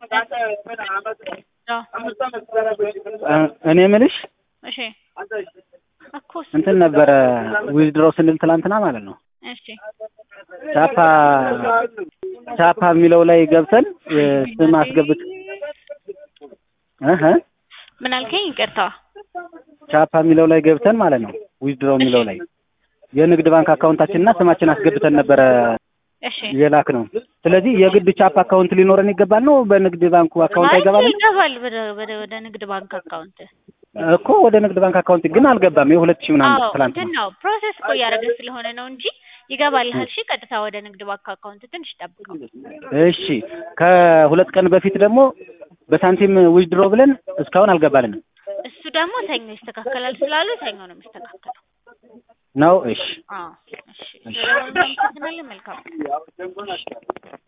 እኔ የምልሽ እሺ እኮ እሱ እንትን ነበረ ዊዝድሮው ስንል ትላንትና ማለት ነው እሺ ቻፓ ቻፓ የሚለው ላይ ገብተን እ ስም አስገብት እህ ምን አልከኝ? ይቅርታ ቻፓ የሚለው ላይ ገብተን ማለት ነው ዊዝድሮው የሚለው ላይ የንግድ ባንክ አካውንታችንና ስማችን አስገብተን ነበረ እሺ የላክ ነው። ስለዚህ የግድ ቻፓ አካውንት ሊኖረን ይገባል ነው በንግድ ባንኩ አካውንት አይ አይገባልም ይገባል ወደ ወደ ወደ ንግድ ባንክ አካውንት እኮ ወደ ንግድ ባንክ አካውንት ግን አልገባም። የሁለት ሺህ ምናምን አዎ ትላንት እንትን ነው ፕሮሰስ እኮ እያደረገ ስለሆነ ነው እንጂ ይገባል። እሺ ቀጥታ ወደ ንግድ ባንክ አካውንት ትንሽ ጠብቀው። እሺ ከሁለት ቀን በፊት ደግሞ በሳንቲም ዊዝድሮ ብለን እስካሁን አልገባልንም እሱ ደግሞ ሰኞ ይስተካከላል ስላሉ ሰኞ ነው የሚስተካከለው። ነው። እሺ አዎ እሺ። ስለዚህ መልካም